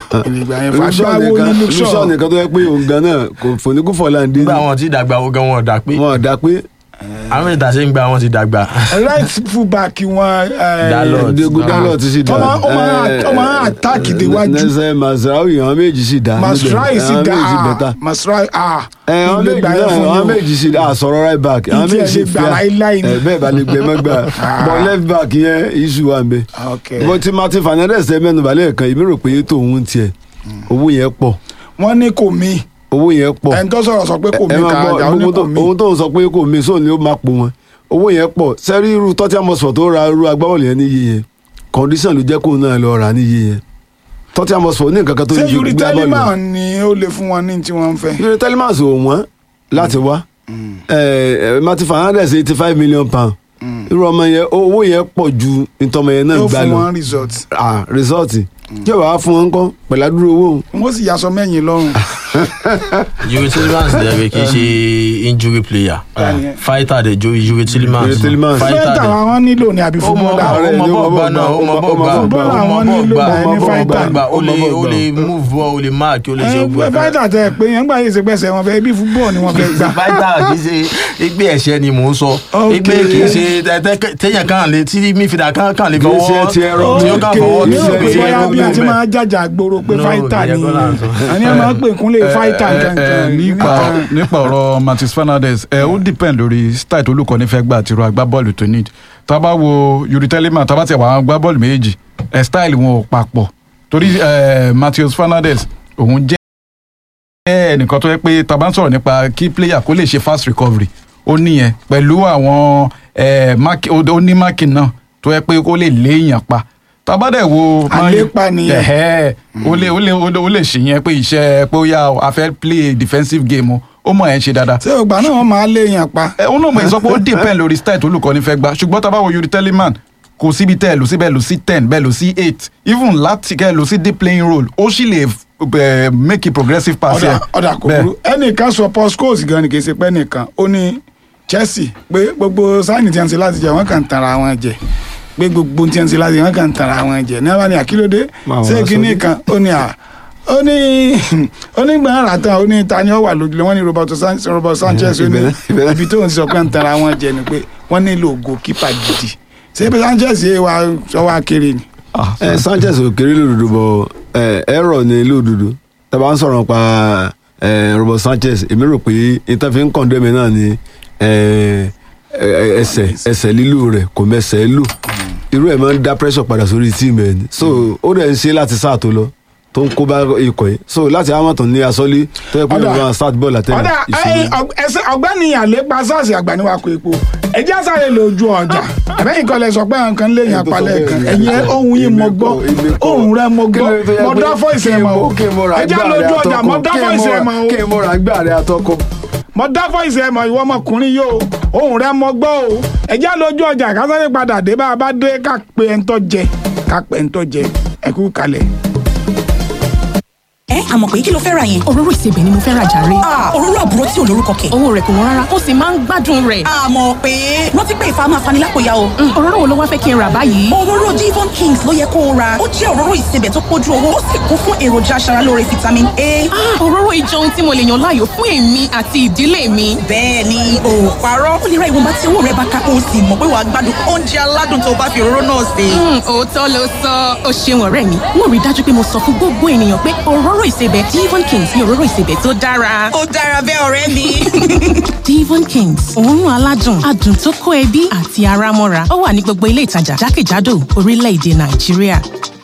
ìgbà yẹn Luxor fàgbáwo nìkan ní Luxor luxor nìkan tó yẹ pé òun gan náà kò fòníkú fọláńdé nígbà wọn ti dàgbà ogan wọn ò dà pé wọn ò dá pé àwọn ìta ṣe ń gba wọn ti dàgbà. right fullback wọn eh, Dalot. Diego Dalot ti sì dá Ó máa- ó máa- ó máa attack déwájú. nẹsẹ Mazraoui àwọn méjì sì dá Masrai sì àwọn dá méjì sì bẹ́tà Masrai ah ẹ àwọn ilé méjì gbà náà yẹn fún àwọn yín o. méjì sì dá àsọ̀rọ̀ right back àwọn Ìtì ẹ̀ méjì sì lè gbà fíà láíláí ni. ẹ bẹ́ẹ̀ bá lè gbẹ mọ́ gbà bọ́ left back yẹn iṣu wà ń bẹ ok bó ti Martin Fernandes ẹ mẹ́nu balẹ̀ kan èmi rò pé tòun tiẹ̀ owó yẹn pọ̀ wọ́n ní kò mí owó yẹn pọ̀ ẹni tó sọ̀rọ̀ sọ pé kò ẹ mí máa ká gbọ́ àjà ó ní gbogbo kò tó- mí ohun tó ń sọ pé kò mí sóun ni ó máa pò wọn owó yẹn pọ̀ sẹ́rí irú Tottenham Hotspur tó ra irú agbábọ́ọ̀lù yẹn níye yẹn condition ló jẹ́ kóun náà lọ rà níye yẹn Tottenham Hotspur ní nǹkan kan tó ṣé ní ju Yuri gbá bọ́ọ̀lù lọ. Telemann ni ó lè fún wọn ní tí wọ́n ń fẹ́ Yuri Telemans ò wọ́n láti wá ẹ Martin Fernandes eighty five million pound irú ọmọ yẹn owó yẹn pọ̀ ju ìtọ́mọ yẹn náà yóò gbá fún lọ wọn result ah result tí o bá wá fún wọn kọ́ pẹ̀lú àdúró owó wọ́n sì yasọ mẹ́yìn lọ́rùn Yuri Tillemans dẹ̀ kì í ṣe injury player Báyẹn. fighter dẹ̀ jo Yuri Tillemans Yuri Tillemans. fighter fẹ́ntà dẹ̀. àwọn nílò ní àbí ó mọ fúnbọ́lá Ààrẹ ó mọ ni ó bọ́ọ̀ mọ gbà bọ́ọ̀ náà ó mọ gbà, bọ́ọ̀ ó mọ gbà bọ́ọ̀ gbà. ó mọ Àwọn bọ́ọ̀ nílò gbà náà ó mọ ní bọ́ọ̀ fighter. gbà ó lè Ó mọ bọ́ọ̀ ó lè gbà. move ball ó lè mark ó lè ṣe gbogbo ẹ̀. fẹ́ntà tẹ pé yẹn gbà yìí ṣe pẹ́sẹ̀ wọn fẹ́ ibi fúnbọ́ọ̀ ni wọ́n fẹ́ gbà fighter kì í ṣe igbe ẹ̀ṣẹ̀ ni mò ń sọ Ok. igbe kì í ṣe tẹ- tẹ- téèyàn kan lè tí mífìdá kan kan lè Kì í ṣe fọwọ́ ti ẹ̀rọ. tí ó kàn fọwọ́ ní tí o ó pé ṣe bóyá ẹ̀rọ bí a ti bẹ́ẹ̀. máa jàjà gbòòrò pé No, fáìtà ìyẹn ni kọ́ là ń sọ. àní ẹ máa pè kúnlẹ̀ fáìtà Eh, eh, kankan nípa nípa ọ̀rọ̀ Martins Fernandes ẹ ó depend lórí style tó olùkọ́ni fẹ́ gbà àti irú agbábọ́ọ̀lù tó need tá a bá wo Yuri Telemann tá a bá tiẹ̀ wà àwọn agbábọ́ọ̀lù méjì ẹ style wọn ò papọ̀ torí eh, Martins Fernandes òun jẹ́ ẹnìkan tó yẹ pé tá a bá ń sọ̀rọ̀ nípa kí player kó lè ṣe fast recovery ó níyẹn pẹ̀lú àwọn eh, mark- ó ó ní marking náà tó yẹ pé ó lè léèyàn pa tá a bá dẹ̀ wo Man U- Àlépa nìyẹn. Ẹ̀hẹ́, ó lè ó lè ó lè- ó lè ṣe yẹn pé iṣẹ́ pé ó yá o, a fẹ́ play defensive game o ó mọ̀ ẹ́ ṣe dáadáa ṣé ògbà náà wọ́n máa léèyàn pa ẹ òun náà mọ̀ ẹ́ sọ pé ó depend lórí style tó olùkọ́ni fẹ́ gbà ṣùgbọ́n tá a bá wo Yuri Telemann kò síbi tẹ́ ẹ lò sí bẹ́ẹ̀ lò sí ten bẹ́ẹ̀ lò sí eight even láti kẹ́ ẹ lò sí deep playing role ó sì lè eh, make a progressive pass ọ̀dà yẹn. ọ̀dà kò Bẹ́ẹ̀. burú ẹnìkan sọ Paul Scholes gan ni kì í ṣe pé nìkan ó ní Chelsea pé gbogbo sáìnì tí wọ́n ṣe láti jẹ wọ́n kàn ń tanra wọn jẹ pé gbogbo tí wọ́n ṣe láti jẹ wọ́n kàn ń tanra wọn jẹ ní abáni àkílódé Máa ṣé wọ́n kíní sórí. kan ó ní à ó ní onígbọ̀n ara tán ó ní ta ni ó wà lójúlé wọ́n ní Roberto San- Roberto Sanchez ó ní Ìbẹ̀rẹ̀- ìbẹ̀rẹ̀. ibi tó ń sọ pé ń tanra wọn jẹ ni pé wọ́n nílò goalkeeper gidi ṣé pé Sanchez yé wa sọ wá kéré ni. Ah, ẹ Sanchez ò kéré lòdòdó bọ ẹ ẹrọ ní lòdòdó tàbá ń sọ̀rọ̀ pa ẹ Robert Sanchez èmi rò pé ìtàfin ń kọ̀ndé mi náà ni ẹ ẹ, ẹsẹ̀ ẹsẹ̀ lílò rẹ̀ kò mẹsẹ̀ lò irú ẹ̀ máa ń dá pressure padà sórí tíìmù ẹ̀ ni so ó dẹ̀ ń ṣe láti sáà tó lọ tó ń kó bá ikọ̀ yìí so láti Hamilton ní asọ́lé tó yẹ pé Ọ̀dà. ìwọ̀n start ball àtẹ̀lé ọ̀dà ẹ̀yin ọ̀g- ẹsẹ̀ ọ̀gbẹ́ni àlépa sars àgbàníwákò epo ẹjẹ́ àsáré lójú ọjà ẹ̀bẹ́yìn kan lẹ sọ pé nǹkan lè yàn palẹ̀ kan ẹ̀yin ohun yìí mo gbọ́ ohun rẹ mo gbọ́ mo dá fọ́ ìsẹ̀mọ̀ o ẹjẹ́ lójú ọjà mo dá fọ́ ìsẹ̀mọ̀ o kí n mọ̀ra gbà rẹ̀ àtọkọ. mo dá fọ́ ìsẹ̀mọ̀ ìwọ ọmọkùnrin yìí o ohun rẹ mo gbọ́ o ẹjẹ́ lójú ọjà kásáré padà dé bá a bá dé ká pe ẹ̀ ń tọ́ jẹ ká pe ẹ̀ ń tọ́ jẹ ẹ̀kú kalẹ̀. ẹ àmọ̀ pé kí ló fẹ́ ra yẹn. òróró ìsebẹ̀ ni mo fẹ́ ra jàre. Ah, òróró àbúrò tí ò lórúkọ kẹ̀. owó rẹ̀ kò wọ́n rárá ó sì máa ń gbádùn rẹ̀. àmọ̀ pé rántí pé ìfà máa fani lápòyà o. Mm, òróró wo ló wá fẹ́ kí n rà báyìí. òróró Devon Kings ló yẹ kó o ra ó jẹ́ òróró ìsebẹ̀ tó pójú owó ó sì kún fún èròjà aṣaralóore vitamin A. Ah, òróró ìjọ ohun tí mo lè yàn láàyò fún èmi àti ìdílé mi. bẹ́ẹ̀ ni o ò parọ́ ó lè ra ìwọ̀nba tí owó rẹ bá ká o sì mọ̀ pé wàá gbádùn oúnjẹ aládùn tó bá fi òróró náà sè. Mm, òótọ́ ló sọ ó ṣeun ọ̀rẹ́ mi mo rí i dájú pé mo sọ fún gbogbo ènìyàn pé òróró ìsebẹ̀ Devon Kings ni òróró ìsebẹ̀ tó dára. ó dára bẹ́ẹ̀ ọ̀rẹ́ mi. Devon Kings òórùn aládùn adùn tó kó ẹbí àti ara mọ́ra ó wà ní gbogbo ilé ìtajà jákèjádò orílẹ̀-èdè Nàìjíríà.